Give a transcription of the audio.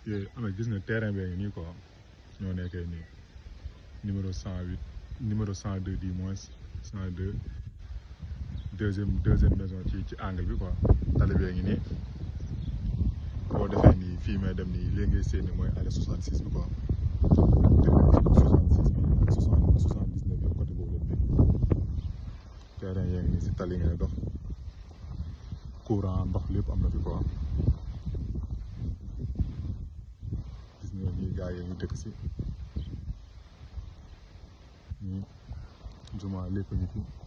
yooyu am na gis nga terrain bee ngi nii quoi ñoo nekkee nii numéro cent huit numéro cent deux du moins cent deux deuxième deuxième maison ci ci angle bi quoi tali bee ngi nii boo defee nii fii may dem nii léegi ngay séen mooy allée soixante six bi quoi soixante six bi ak soixante soixante dix neuf yëpp côté boobu lañ nekk terrain yaa ngi nii si tali ngay dox courant ndox lépp am na fi quoi gis nga nii gars yi ngi dëkk si nii juma lépp a ngi fi